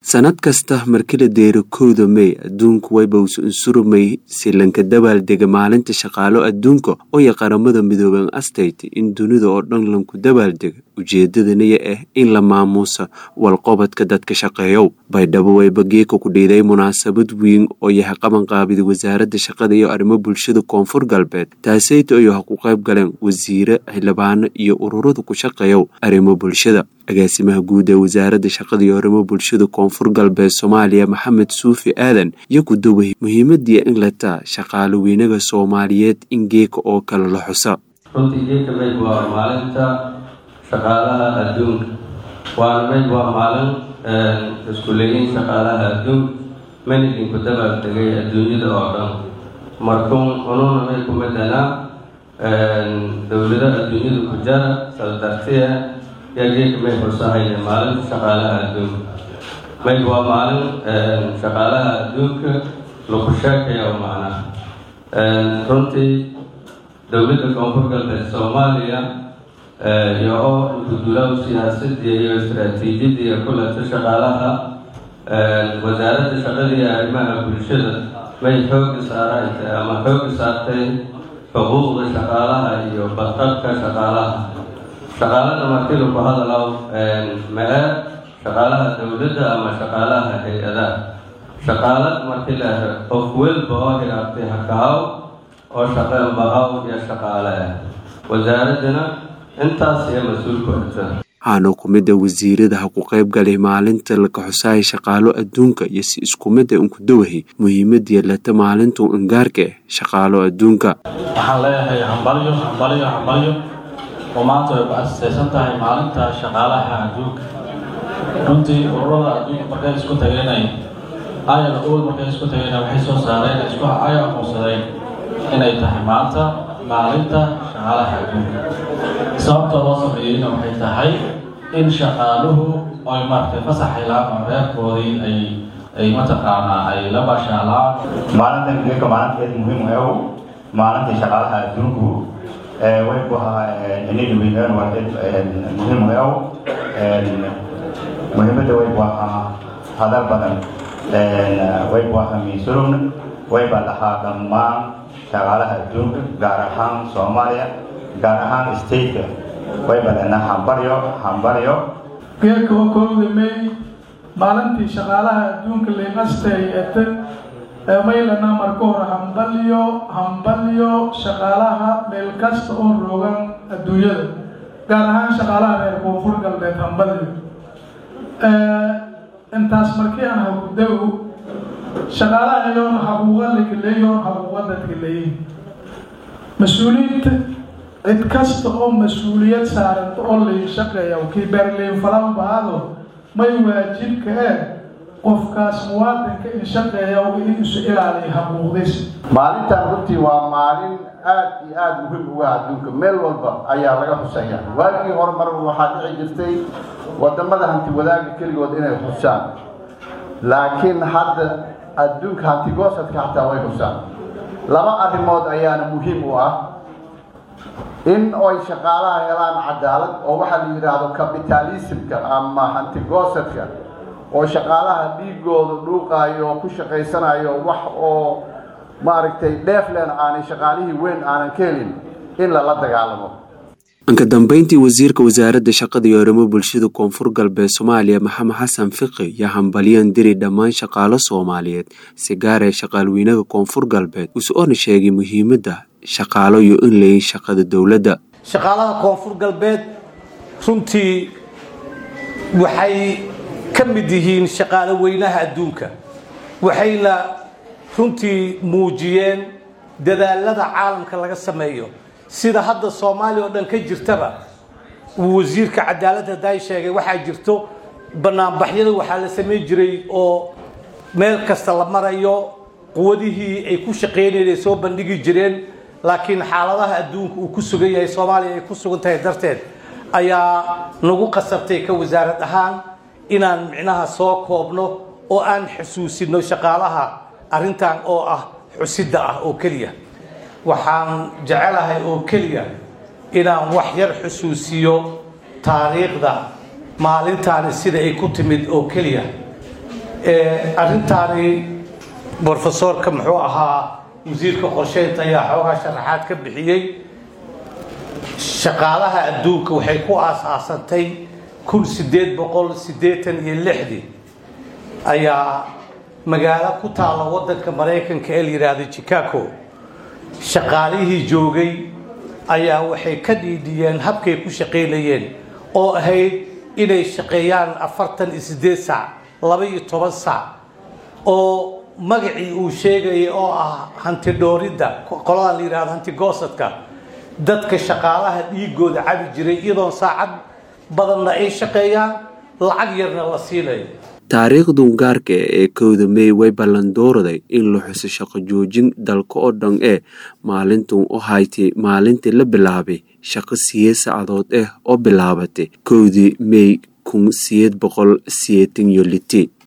sanad kasta markila deero kowda mey adduunku waybows unsurumay silanka dabaaldega maalinta shaqaalo adduunka oo ya qaramada midooben astayt in dunida oo dhan lanku dabaaldega ujeedadanaya ah in la maamuusa walqobadka dadka shaqeeyow baydhabo wayba geeka ku dhiiday munaasabad weyn oo yaha qabanqaabida wasaaradda shaqada iyo arrimo bulshada koonfur galbeed taaseyta ayo ha ku qayb galeen wasiire xildhibaano iyo ururada ku shaqeeyow arrimo bulshada agaasimaha guud ee wasaaradda shaqada iyo arrimo bulshada koonfur galbeed soomaaliya maxamed suufi aadan iyo ku daway muhiimadii in lataa shaqaalo weynaga soomaaliyeed in geeka oo kale la xusa runtii geeka mayg waa maalinta shaqaalaha adduunka waana mayg waa maalin iskuleeyin shaqaalaha adduunka mana idinku dabaaldegay adduunyada oo dhan markuun ununa may ku madanaa dowlado adduunyada ku jara saldartiya yaa geeka may xusahaya maalinta shaqaalaha adduunka mayg waa maalin shaqaalaha adduunka lagu sheekaya macnaa runtii dowladda koonfur galbeed soomaaliya iyo oo gudulaw siyaasadii iyo istaraatiijiyadii iyo kulanta shaqaalaha wasaaradda shaqada iyo arrimaha bulshada may xooga saaraytay ama xooga saartay xuquuqda shaqaalaha iyo badqabka shaqaalaha shaqaalada markii laku hadalaw ma-e shaqaalaha dowladda ama shaqaalaha hay-adaha shaqaalad markii la qof welba oo hiraabtay hakahaw oo shaqeen bahaw iyo shaqaale ah wasaaraddana intaas iyo mas-uulku xigta waxaana ku mid a wasiirada ha ku qayb galay maalinta laka xusaaya shaqaalo adduunka iyo si isku mid a unku dawahay muhiimad yeelata maalintu ingaarka ah shaqaalo adduunka waxaan leeyahay hambalyo hambalyo hambalyo oo maanta way ku asasaysan tahay maalinta shaqaalaha adduunka runtii ururada adduunka markay isku tageenay ayada ool markay isku tageen waxay soo saareen isku ay aqoonsadeen inay tahay maanta maalinta shaqaalaha adduunka sababta loo sameeyeyna waxay tahay in shaqaaluhu ay maaragtay fasax helaan oo reerkoodii ay ay mataqaanaa ay la bashaalaan maalintan geeka maalinteed muhiim ew maalinta shaqaalaha adduunku way ku ahaa inay weynaan waa muhiim ew muhiimadda way ku ahaa hadal badan way ku ahaa miisurugna wayba lahaa dhammaan shaqaalaha adduunka gaar ahaan soomaaliya gaar ahaan stateka wayba lenaa hambaryo hambaryo geeka oo kowda may maalintii shaqaalaha adduunka liqastay ete maylanaa marka hore hambalyo hambalyo shaqaalaha meel kasta oo roogan adduunyada gaar ahaan shaqaalaha reer koonfur galbeed hambalyo intaas markii aan hagudaw shaqaalaha iyoon xaquuqa lakaleeyoon xaquuqa dadka leeyihin mas-uuliyiinta cid kasta oo mas-uuliyad saaranta oo layn shaqeeya kii beerleyn falan baado may waajibka eh qofkaas muwaadinka in shaqeeya in isu ilaaliya xaquuqdiis maalintan runtii waa maalin aad iyo aada muhiim uga adduunka meel walba ayaa laga xusaya waagii hore mar waxaa dhici jirtay wadamada hanti wadaaga keligood inay xusaan laakiin hadda adduunka hantigoosadka xataa way xusaan laba arrimood ayaana muhiim u ah in ay shaqaalaha helaan cadaalad oo waxaa la yidhaahdo capitalismka ama hantigoosadka oo shaqaalaha dhiigooda dhuuqaayo oo ku shaqaysanayo wax oo maaragtay dheeflen aanay shaqaalihii weyn aanan ka helin in lala dagaalamo anka dambeyntii wasiirka wasaaradda shaqada iyo arrimo bulshada koonfur galbeed soomaaliya maxamed xasan fiqi yaa hambalyan diri dhammaan shaqaalo soomaaliyeed si gaar ee shaqaalweynaha koonfur galbeed usoona sheegay muhiimadda shaqaalo iyo in layin shaqada dowladda shaqaalaha koonfur galbeed runtii waxay ka mid yihiin shaqaalo weynaha adduunka waxayna runtii muujiyeen dadaalada caalamka laga sameeyo sida hadda soomaaliya oo dhan ka jirtaba uu wasiirka cadaaladda daay sheegay waxaa jirto banaanbaxyada waxaa la samayn jiray oo meel kasta la marayo quwadihii ay ku shaqaynayeen ay soo bandhigi jireen laakiin xaaladaha adduunka uu ku sugan yahay soomaaliya ay ku sugan tahay darteed ayaa nagu qasabtay ka wasaarad ahaan inaan micnaha soo koobno oo aan xusuusino shaqaalaha arrintan oo ah xusidda ah oo keliya waxaan jecelahay oo keliya inaan wax yar xusuusiyo taariikhda maalintaani sida ay ku timid oo keliya arrintaani brofesorka muxuu ahaa wasiirka qorsheynta ayaa xoogaa sharaxaad ka bixiyey shaqaalaha adduunka waxay ku aas-aasantay kun sideed boqol siddeetan iyo lixdii ayaa magaalo ku taalla waddanka maraykanka ee la yidhaahdo chicago shaqaalihii joogay ayaa waxay ka dhiidhiyeen habkay ku shaqaynayeen oo ahayd inay shaqeeyaan afartan iyo siddeed saac laba iyo toban saac oo magacii uu sheegayay oo ah hanti dhooridda qoladan la yidhahdo hanti goosadka dadka shaqaalaha dhiigooda cabi jiray iyadoon saacad badanna ay shaqeeyaan lacag yarna la siinayo taariikhdun gaarka ee kowda mey way ballandoorday in la xuso shaqo joojin dalka oo dhan ee maalintun u haytay maalintii la bilaabay shaqo siyeed saacadood ah oo bilaabatay kowdii mey kun siyeed boqol siyeetan iyo liti